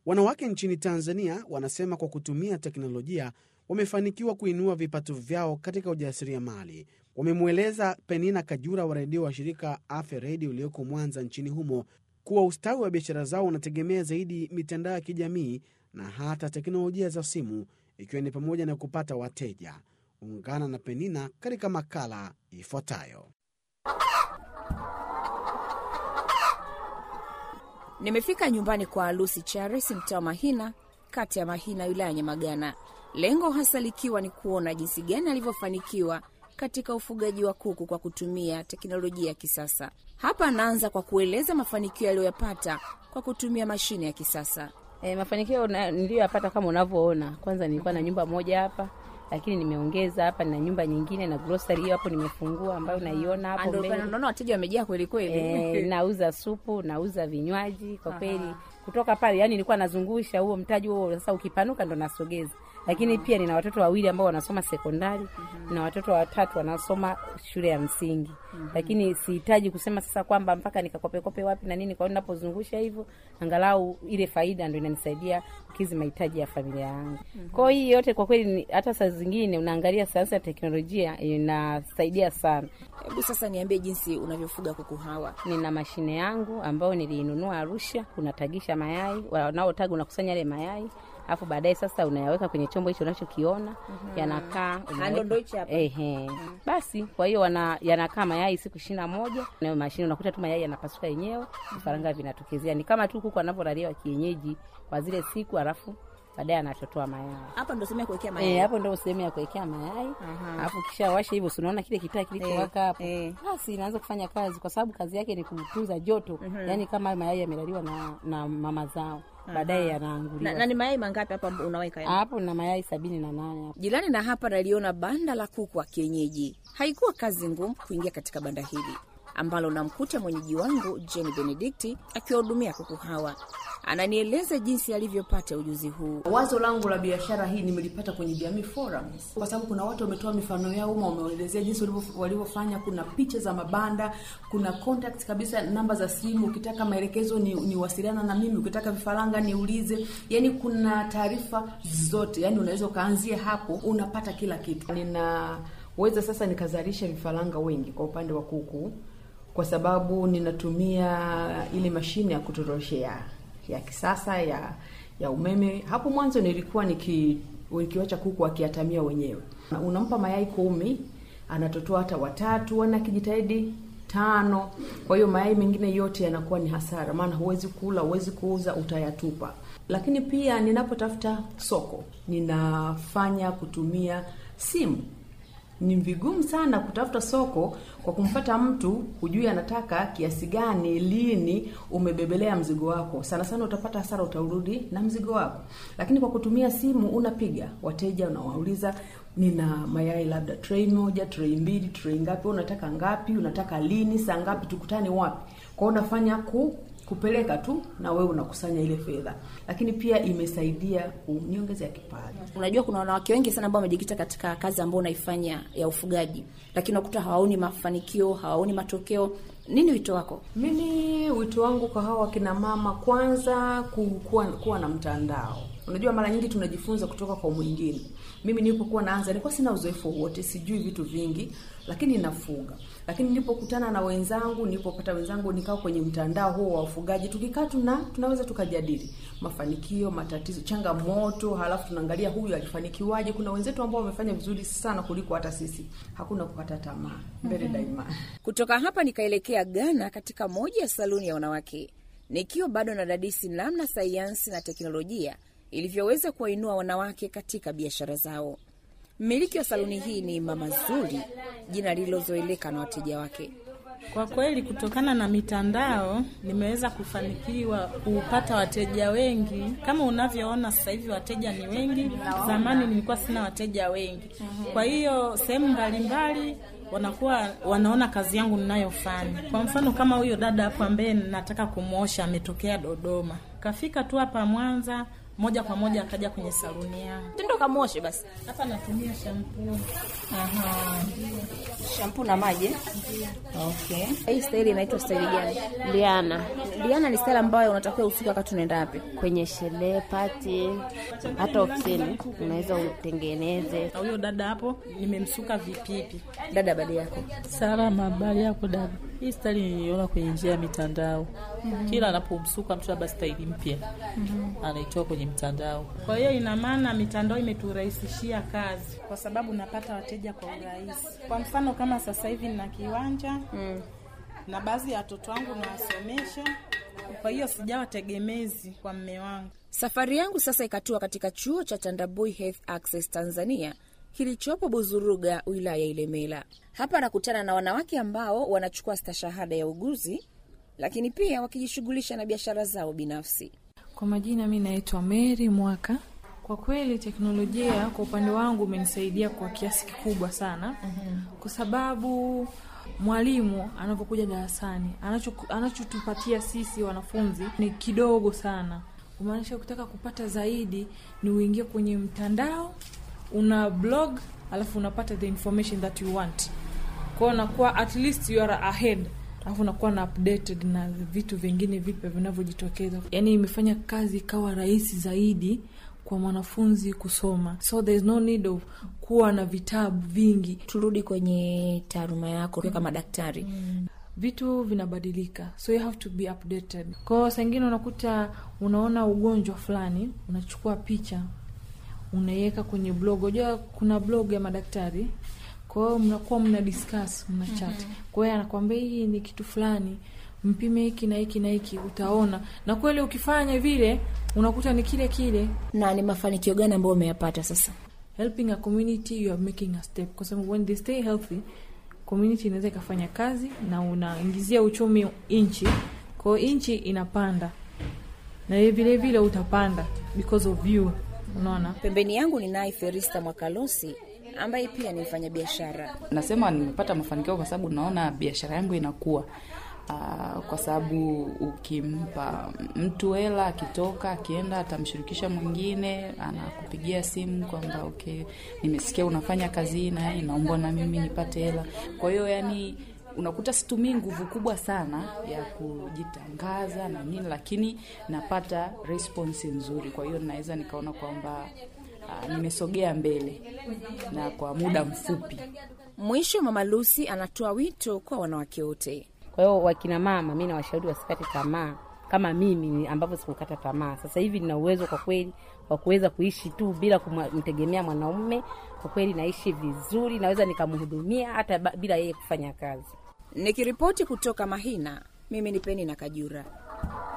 Wanawake nchini Tanzania wanasema kwa kutumia teknolojia wamefanikiwa kuinua vipato vyao katika ujasiriamali. Wamemweleza Penina Kajura wa redio wa shirika Afya Redio iliyoko Mwanza nchini humo kuwa ustawi wa biashara zao unategemea zaidi mitandao ya kijamii na hata teknolojia za simu, ikiwa ni pamoja na kupata wateja. Ungana na Penina katika makala ifuatayo. Nimefika nyumbani kwa Lucy Charis, mtaa wa Mahina, kati ya Mahina, wilaya ya Nyamagana, lengo hasa likiwa ni kuona jinsi gani alivyofanikiwa katika ufugaji wa kuku kwa kutumia teknolojia ya kisasa. Hapa anaanza kwa kueleza mafanikio aliyoyapata kwa kutumia mashine ya kisasa. E, mafanikio niliyoyapata kama unavyoona, kwanza nilikuwa na nyumba moja hapa lakini nimeongeza hapa na nyumba nyingine na grocery hiyo hapo nimefungua, ambayo naiona hapo mbele. Naona wateja wamejaa kweli kweli. E, nauza supu, nauza vinywaji kwa kweli. Kutoka pale, yani nilikuwa nazungusha huo mtaji huo, sasa ukipanuka ndo nasogeza. Lakini pia nina watoto wawili ambao wanasoma sekondari mm-hmm. na watoto watatu wanasoma shule ya msingi mm-hmm. lakini sihitaji kusema sasa kwamba mpaka nikakopekope wapi na nini. Kwa hiyo ninapozungusha hivyo, angalau ile faida ndo inanisaidia kukizi mahitaji ya familia yangu. mm-hmm. Kwa hiyo hii yote kwa kweli, hata saa zingine unaangalia sayansi ya teknolojia inasaidia sana. Hebu sasa niambie jinsi unavyofuga kuku hawa. Nina mashine yangu ambayo niliinunua Arusha, unatagisha mayai, wanaotaga unakusanya yale mayai alafu baadaye sasa unayaweka kwenye chombo hicho unachokiona mm-hmm. yanakaa ehe mm-hmm. basi kwa hiyo wana yanakaa mayai siku ishirini na moja nayo mashine unakuta tu mayai yanapasuka yenyewe vifaranga mm-hmm. vinatokezea ni kama tu kuku anavyolaliwa kienyeji kwa zile siku alafu baadaye anatotoa mayai. Hapo ndo sehemu ya kuwekea mayai. Eh, hapo ndo sehemu ya kuwekea mayai. Alafu kisha washa hivyo, unaona kile kitaa kilichowaka hapo. Eh. Basi inaanza kufanya kazi kwa sababu kazi yake ni kutunza joto. Yaani kama mayai yamelaliwa na, na mama zao baadaye yanaanguliwa. Na, na ni mayai mangapi hapa unaweka? yani? Hapo na mayai sabini na nane hapo. Jirani na hapa naliona banda la kuku wa kienyeji. Haikuwa kazi ngumu kuingia katika banda hili ambalo namkuta mwenyeji wangu Jeni Benedikti akiwahudumia kuku hawa. Ananieleza jinsi alivyopata ujuzi huu. Wazo langu la biashara hii nimelipata kwenye Jamii Forums kwa sababu kuna watu wametoa mifano yao uma, wameelezea jinsi walivyo- walivyofanya. Kuna picha za mabanda, kuna contact kabisa, namba za simu. Ukitaka maelekezo ni, ni wasiliana na mimi, ukitaka vifaranga niulize. Yani kuna taarifa zote, yani unaweza ukaanzia hapo, unapata kila kitu. Ninaweza sasa nikazalisha vifaranga wengi kwa upande wa kuku kwa sababu ninatumia ile mashine ya kutoroshea ya kisasa ya ya umeme. Hapo mwanzo nilikuwa niki nikiwacha kuku akiatamia wenyewe, unampa mayai kumi, anatotoa hata watatu, wana kijitahidi tano. Kwa hiyo mayai mengine yote yanakuwa ni hasara, maana huwezi kula, huwezi kuuza, utayatupa. Lakini pia ninapotafuta soko, ninafanya kutumia simu ni vigumu sana kutafuta soko kwa kumfata mtu hujui anataka kiasi gani, lini umebebelea mzigo wako. Sana sana utapata hasara, utarudi na mzigo wako. Lakini kwa kutumia simu unapiga wateja, unawauliza nina mayai labda tray moja, tray mbili, tray ngapi, unataka ngapi, unataka lini, saa ngapi, tukutane wapi? Kwa hiyo unafanya ku kupeleka tu na wewe unakusanya ile fedha, lakini pia imesaidia kuniongezea kipato. Unajua, kuna wanawake wengi sana ambao wamejikita katika kazi ambayo unaifanya ya ufugaji, lakini unakuta hawaoni mafanikio, hawaoni matokeo. Nini wito wako? Mimi wito wangu kwa hawa wakina mama, kwanza ku- kuwa, kuwa na mtandao. Unajua, mara nyingi tunajifunza kutoka kwa mwingine. Mimi nilipokuwa naanza nilikuwa sina uzoefu wote, sijui vitu vingi, lakini nafuga. Lakini nilipokutana na wenzangu, nilipopata wenzangu, nikawa kwenye mtandao huo wa ufugaji, tukikaa tuna tunaweza tukajadili mafanikio, matatizo, changamoto, halafu tunaangalia huyu alifanikiwaje. Kuna wenzetu ambao wamefanya vizuri sana kuliko hata sisi. Hakuna kukata tamaa, mbele daima. Kutoka hapa nikaelekea Ghana katika moja ya saluni ya wanawake, nikiwa bado nadadisi namna sayansi na teknolojia ilivyoweza kuwainua wanawake katika biashara zao. Mmiliki wa saluni hii ni Mama Zuri, jina lililozoeleka na wateja wake. Kwa kweli kutokana na mitandao nimeweza kufanikiwa kupata wateja wengi. Kama unavyoona sasa hivi wateja ni wengi. Zamani nilikuwa sina wateja wengi, kwa hiyo sehemu mbalimbali wanakuwa wanaona kazi yangu ninayofanya. Kwa mfano kama huyo dada hapo ambaye nataka kumwosha ametokea Dodoma, kafika tu hapa Mwanza moja kwa moja akaja kwenye saluni yangu. Tendo kamoshe basi. Hapa natumia shampoo. Aha. Shampoo na maji. eh? Okay. Hii staili inaitwa staili gani? Liana Liana ni staili ambayo unatakiwa usuke wakati unaenda wapi? kwenye sherehe, pati, hata ofisini unaweza utengeneze. Na huyo dada hapo nimemsuka vipipi. Dada badi yako. Salama, habari yako dada? Hii staili niliona kwenye njia ya mitandao. Kila anapomsuka mtu labda staili mpya anaitoa kwenye mtandao. Kwa hiyo ina maana mitandao imeturahisishia kazi, kwa sababu napata wateja kwa urahisi. Kwa mfano kama sasa hivi nina kiwanja na baadhi ya watoto wangu nawasomesha, kwa hiyo sijawa tegemezi kwa mme wangu. Safari yangu sasa ikatua katika chuo cha Tandabui Health Access Tanzania kilichopo Buzuruga, wilaya ya Ilemela. Hapa nakutana na wanawake ambao wanachukua stashahada ya uguzi, lakini pia wakijishughulisha na biashara zao binafsi. Kwa majina mi naitwa Mary Mwaka. Kwa kweli teknolojia kwa upande wangu umenisaidia kwa kiasi kikubwa sana, kwa sababu mwalimu anapokuja darasani anacho- anachotupatia sisi wanafunzi ni kidogo sana, kumaanisha ukitaka kupata zaidi ni uingie kwenye mtandao, una blog, alafu unapata the information that you want kwao unakuwa at least you are ahead alafu unakuwa na updated na vitu vingine vipya vinavyojitokeza yaani imefanya kazi ikawa rahisi zaidi kwa mwanafunzi kusoma so there is no need of kuwa na vitabu vingi Turudi kwenye taaluma yako kama daktari. vitu vinabadilika so you have to be updated kwao saingine unakuta unaona ugonjwa fulani unachukua picha unaiweka kwenye blog unajua kuna blog ya madaktari kwa hiyo mnakuwa mna discuss mna chat kwa hiyo anakwambia hii ni kitu fulani mpime hiki na hiki na hiki utaona na kweli ukifanya vile unakuta ni kile kile Na ni mafanikio gani ambayo umeyapata sasa? helping a community you are making a step kwa sababu when they stay healthy community inaweza ikafanya kazi na unaingizia uchumi nchi kwao nchi inapanda na yeye vile vile utapanda because of you unaona Pembeni yangu ni naye Ferista Mwakalosi ambaye pia ni mfanyabiashara. nasema nimepata mafanikio kwa sababu naona biashara yangu inakuwa Uh, kwa sababu ukimpa mtu hela akitoka akienda atamshirikisha mwingine anakupigia simu kwamba okay nimesikia unafanya kazi hii na hii naomba na mimi nipate hela kwa hiyo yani unakuta situmii nguvu kubwa sana ya kujitangaza na nini lakini napata response nzuri kwa hiyo naweza nikaona kwamba uh, nimesogea mbele na kwa muda mfupi Mwisho, Mama Lucy anatoa wito kwa wanawake wote. Kwa hiyo wakina mama, mi nawashauri wasikate tamaa kama mimi ambavyo sikukata tamaa. Sasa hivi nina uwezo kwa kweli wa kuweza kuishi tu bila kumtegemea mwanaume. Kwa kweli naishi vizuri, naweza nikamhudumia hata ba- bila yeye kufanya kazi. Nikiripoti kutoka Mahina, mimi ni Peni na Kajura.